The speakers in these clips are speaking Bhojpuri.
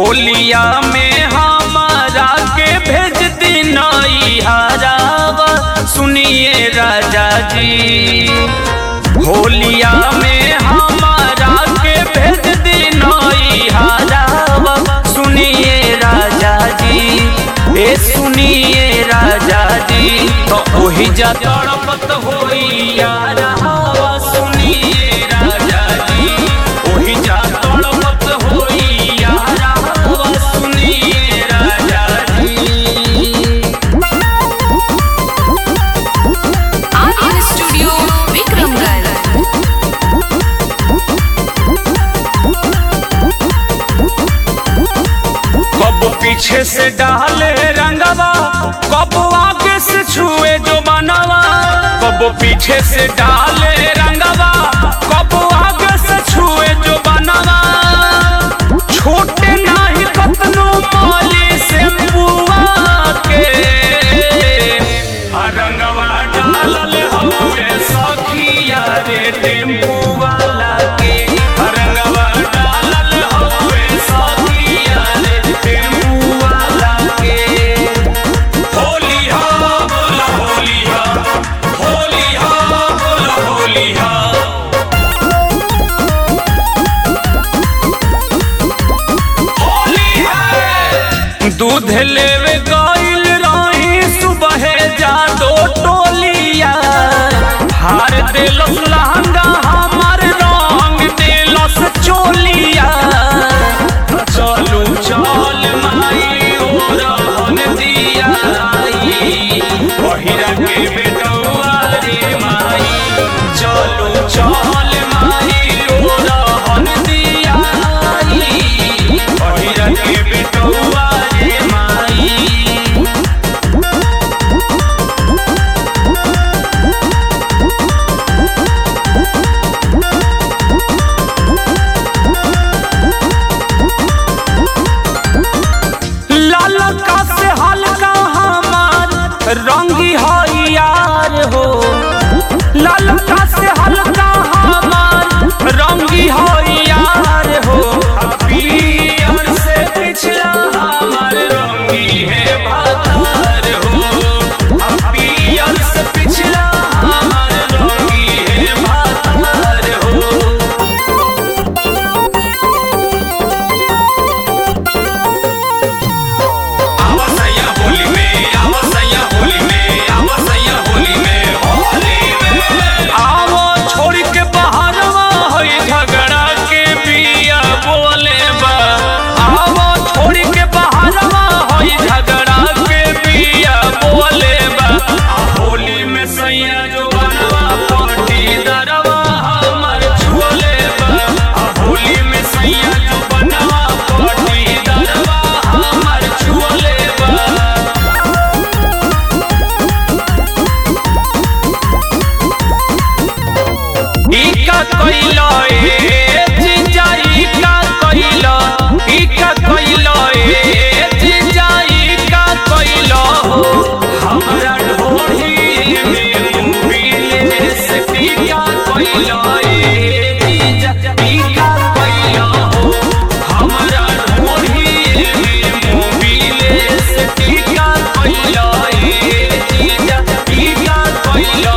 होलिया में हमारा के भेज दिनाई हरावा सुनिए राजा जी होलिया में हमारा के भेज दिनाई हरावा सुनिए राजा जी ए सुनिए राजा जी तो ओही जा तड़पत होई यार हवा सुनिए राजा जी ओही जा तड़पत होई यार हवा सुनिए राजा जी आर्यन स्टूडियो विक्रमगढ़ कब पीछे से डाले रंगवा कब आगे से छुए जो बनवा कब पीछे से डाले रंगवा कब आगे से छुए जो बनवा छोटे नाही कतनो माली से बुआ के आ रंगवा डालल हवे सखिया रे टेम्पू वाला के आ रंगवा डालल हवे सखिया रे टेम्पू वाला के होली हो बोला होली हो होली हो बोला होली हो होली है दूध लेवे गइल रही सुबह जा दो टोलिया हार देलस लहंगा हमार रंग देलस चोलिया चलू चल माई ओ रहन दिया पहिरा के बेटौआ रे माई चलू चल माई ओ रहन दिया पहिरा के बेटौआ रे माई लालका से हल्का हमार रंगी हो यार हो लालका से हल्का हमार रंगी हो यार हो पियर से पिछला हमार रंगी है भातार हो पियर से पिछला हमार रंगी है भातार हो आवसैया होली में आवसैया होली में आवसैया होली में होली में आवो छोड़ के बहारवा होई झगड़ा के बिया बोले बा आवो छोड़ के बहारवा होई झगड़ा के बिया बोले बा आ होली में सैया जो बनवा पार्टी दरवा हमर छुले बा आ होली में सैया जो बनवा पार्टी दरवा हमर छुले बा इका कइलो ए जिंजा इका कइलो इका कइलो ए जिंजा इका कइलो हमरा ढोढ़ी में मुबिले से इका कइलो ए जिंजा इका कइलो हमरा ढोढ़ी में मुबिले से इका कइलो ए जिंजा इका कइलो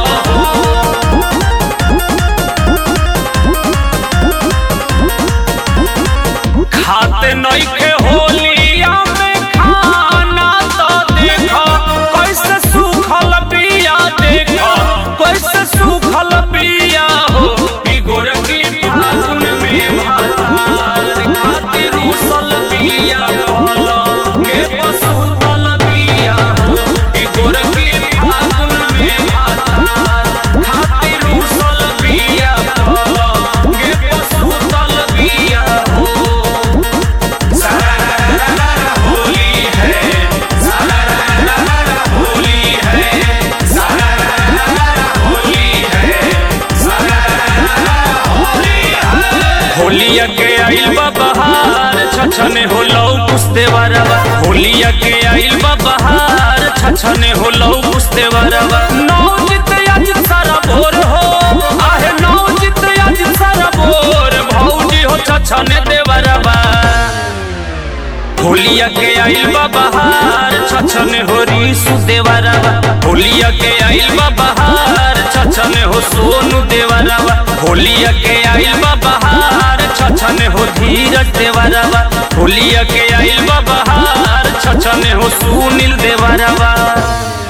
खाते नइखे होलिया में खाना तो देखो कैसे सूखल बिया देखो कैसे सूखल बिया हो ई गोरकी फागुन में भातार खातिर उसल बिया कहलो के पसुतल बिया हो ई गोरकी फागुन में भातार खातिर उसल बिया कहलो के पसुतल बिया हो होली है होली है होली है होलिया के आइल बा बहार छछने होलौ पुस्ते वरवा होलिया के आइल बा बहार छछने होलौ पुस्ते वरवा नौजित आज सारा भोर हो आहे नौजित आज सारा भोर भौजी हो छछने देवरवा होलिया के आइल बा बहार छछने हो रीसु देवरवा होलिया के आइल बा बहार छछने हो सोनू देवरवा होलिया के आइल बा बहार छछने हो धीरज देवरवा होलिया के आइल बा बहार छछने हो सुनील देवरवा